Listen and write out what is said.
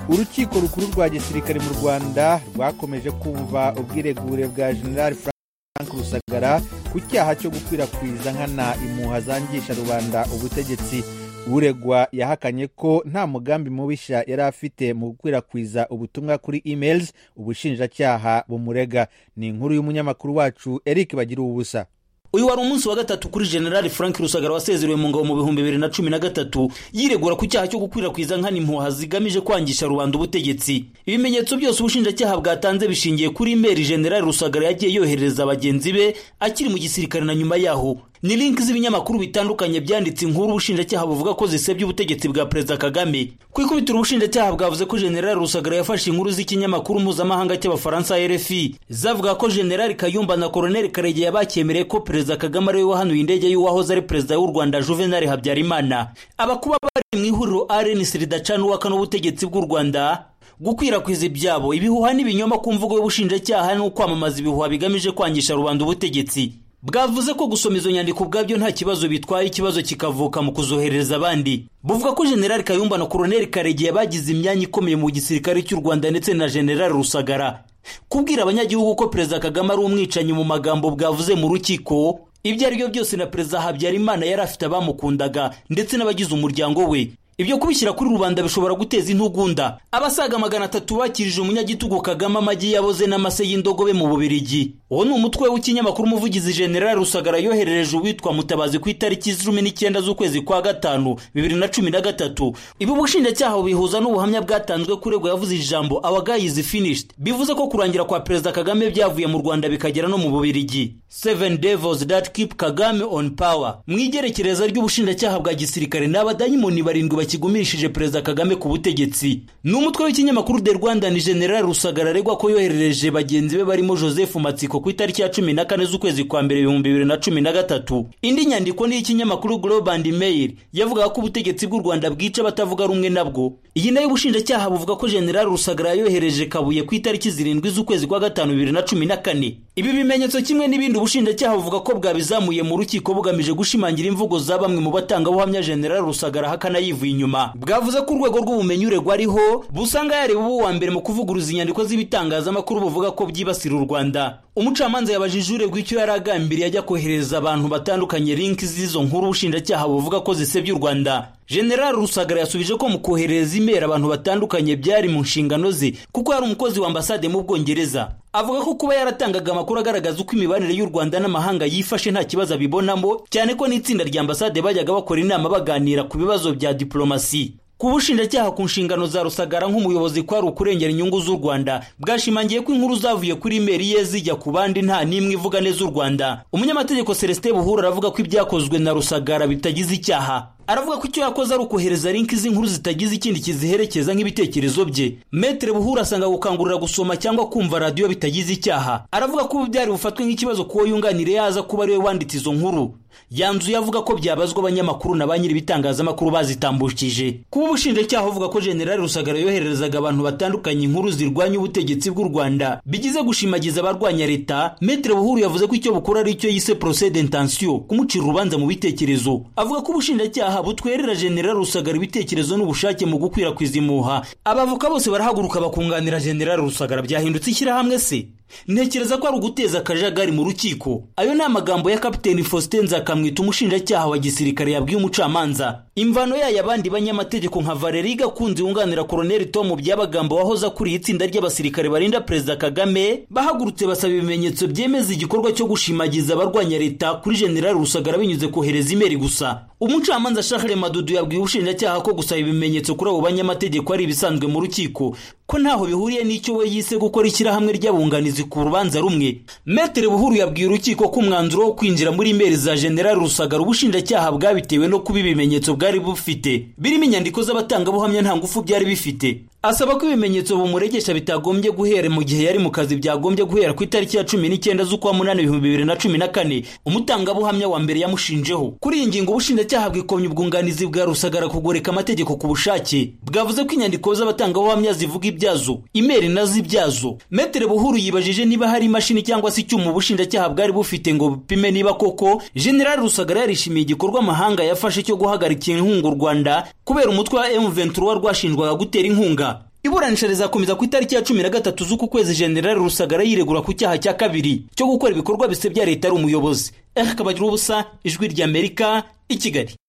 urukiko rukuru rwa gisirikare mu rwanda rwakomeje kumva ubwiregure bwa general frank rusagara ku cyaha cyo gukwirakwiza nkana impuha zangisha rubanda ubutegetsi uregwa yahakanye ko nta mugambi mubisha yari afite mu gukwirakwiza ubutumwa kuri emails ubushinjacyaha bumurega ni inkuru y'umunyamakuru wacu eric bagira ubusa uyu wari umunsi wa gatatu kuri generali frank rusagara wasezerewe mu ngabo mu bihumbi bibiri na cumi na gatatu yiregura ku cyaha cyo gukwirakwiza nkana impuha zigamije kwangisha rubanda ubutegetsi ibimenyetso byose ubushinjacyaha bwatanze bishingiye kuri imeri generali rusagara yagiye yoherereza bagenzi be akiri mu gisirikare na nyuma yaho ni linki z'ibinyamakuru bitandukanye byanditse inkuru ubushinjacyaha buvuga ko zisebya ubutegetsi bwa perezida kagame ku ikubitiro ubushinjacyaha bwavuze ko generali rusagara yafashe inkuru z'ikinyamakuru mpuzamahanga cy'abafaransa rfi zavuga ko generali kayumba na koroneli karegeya bakemereye ko perezida kagame ariwe wahanuye indege y'uwahoze ari perezida w'u rwanda juvenal habyarimana abakuba bari mu ihuriro rnc ridacana uwaka n'ubutegetsi bw'u rwanda gukwirakwiza ibyabo ibihuha n'ibinyoma ku mvugo y'ubushinjacyaha ni ukwamamaza ibihuha bigamije kwangisha rubanda ubutegetsi bwavuze ko gusoma izo nyandiko ubwabyo nta kibazo bitwaye ikibazo kikavuka mu kuzohereza abandi buvuga ko generali kayumba na koroneli karegeya bagize imyanya ikomeye mu gisirikare cy'u rwanda ndetse na generali rusagara kubwira abanyagihugu ko perezida kagame ari umwicanyi mu magambo bwavuze mu rukiko ibyo ari byo byose na perezida habyarimana yari afite abamukundaga ndetse n'abagize umuryango we ibyo kubishyira kuri rubanda bishobora guteza intugunda abasaga magana atatu bakirije umunyagitugu kagame amagi yaboze n'amase y'indogobe mu bubirigi uwo ni umutwe w'ikinyamakuru umuvugizi generali rusagara yoherereje uwitwa mutabazi ku itariki cumi n'icyenda z'ukwezi kwa gatanu bibiri na cumi na gatatu ibi ubushinjacyaha bubihuza n'ubuhamya bwatanzwe kuregwa yavuze ijambo our guy is finished bivuze ko kurangira kwa perezida kagame byavuye mu rwanda bikagera no mu bubirigi seven devils that keep kagame on power mu igerekereza ry'ubushinjacyaha bwa gisirikare ni abadayimoni barindwi kigumishije perezida kagame ku butegetsi ni umutwe w'ikinyamakuru de rwanda ni general rusagara aregwa ko yoherereje bagenzi be barimo joseph matsiko ku itariki ya cumi na kane z'ukwezi kwa mbere ibihumbi bibiri na cumi na gatatu indi nyandiko ni iy'ikinyamakuru global mail yavugaga ko ubutegetsi bw'u rwanda bwica abatavuga rumwe nabwo iyi nayo ubushinjacyaha buvuga ko general rusagara yohereje kabuye ku itariki zirindwi z'ukwezi kwa gatanu bibiri na cumi na kane ibi bimenyetso kimwe n'ibindi ubushinjacyaha buvuga ko bwabizamuye mu rukiko bugamije gushimangira imvugo za bamwe mu batangabuhamya general rusagara ahakana yivuye inyuma bwavuze ko urwego rw'ubumenyi uregwa ariho busanga yareba ubu wa mbere mu kuvuguruza inyandiko z'ibitangazamakuru buvuga ko byibasira u rwanda umucamanza yabajije uregwa icyo yari agambiriye ajya kohereza abantu batandukanye linki z'izo nkuru ubushinjacyaha buvuga ko zisebya u rwanda general rusagara yasubije ko mu kohereza imeri abantu batandukanye byari mu nshingano ze kuko yari umukozi w'ambasade mu bwongereza avuga ko kuba yaratangaga amakuru agaragaza uko imibanire y'u rwanda n'amahanga yifashe nta kibazo abibonamo cyane ko n'itsinda rya ambasade bajyaga bakora inama baganira ku bibazo bya diplomasi ku bushinjacyaha ku nshingano za rusagara nk'umuyobozi ko ari ukurengera inyungu z'u rwanda bwashimangiye ko inkuru zavuye kuri imeri ye zijya ku bandi nta n'imwe ivuga neza u rwanda umunyamategeko celestin buhura aravuga ko ibyakozwe na rusagara bitagize icyaha aravuga ko icyo yakoze ari ukohereza linki z'inkuru zitagize ikindi kiziherekeza nk'ibitekerezo bye metere buhura asanga gukangurira gusoma cyangwa kumva radiyo bitagize icyaha aravuga ko ubu byari bufatwe nk'ikibazo kuwo yunganira yaza kuba ariwe wanditse izo nkuru yanzuye avuga ko byabazwa abanyamakuru na ba nyir'ibitangazamakuru bazitambukije kuba ubushinjacyaha buvuga ko generali rusagara yohererezaga abantu batandukanye inkuru zirwanya ubutegetsi bw'u rwanda bigize gushimagiza abarwanya leta metere buhuru yavuze ko icyo bukora ari icyo yise procès d'intention kumucira urubanza mu bitekerezo avuga ko ubushinjacyaha butwerera general rusagara ibitekerezo n'ubushake mu gukwirakwiza impuha abavoka bose barahaguruka bakunganira general rusagara byahindutse ishyirahamwe se ntekereza ko ari uguteza akajagari mu rukiko ayo ni amagambo ya kapiteni faustin nzakamwita umushinjacyaha wa gisirikare yabwiye umucamanza imvano yayo abandi banyamategeko nka valeri gakunze yunganira koroneli tomu byabagamba wahoze akuriye itsinda ry'abasirikare barinda perezida kagame bahagurutse basaba ibimenyetso byemeza igikorwa cyo gushimagiza abarwanya leta kuri generali rusagara binyuze kohereza imeri gusa umucamanza shahre madudu yabwiye ubushinjacyaha ko gusaba ibimenyetso kuri abo banyamategeko ari ibisanzwe mu rukiko ko ntaho bihuriye n'icyo we yise gukora ishyirahamwe ry'abunganizi ku rubanza rumwe metere buhuru yabwiye urukiko ko umwanzuro wo kwinjira muri imeri za generali rusagara ubushinjacyaha bwabitewe no kuba ibimenyetso bwari bufite birimo inyandiko z'abatangabuhamya nta ngufu byari bifite asaba ko ibimenyetso bumuregesha bitagombye guhera mu gihe yari mu kazi byagombye guhera ku itariki ya cumi n'icyenda z'ukwa munani ibihumbi bibiri na cumi na kane umutangabuhamya wa mbere yamushinjeho kuri iyi ngingo ubushinjacyaha bwikomye ubwunganizi bwa rusagara kugoreka amategeko ku bushake bwavuze ko inyandiko z'abatangabuhamya zivuga ibyazo imeri nazo ibyazo metere buhuru yibaje babajije niba hari imashini cyangwa se icyuma ubushinjacyaha bwari bufite ngo bupime niba koko general rusagara yarishimiye igikorwa amahanga yafashe cyo guhagarika inkunga u rwanda kubera umutwe wa m23 rwashinjwaga gutera inkunga iburanisha rizakomeza ku itariki ya cumi na gatatu z'uku kwezi generali rusagara yiregura ku cyaha cya kabiri cyo gukora ibikorwa bisebya leta ari umuyobozi eric kabagiro ubusa ijwi ry'amerika i kigali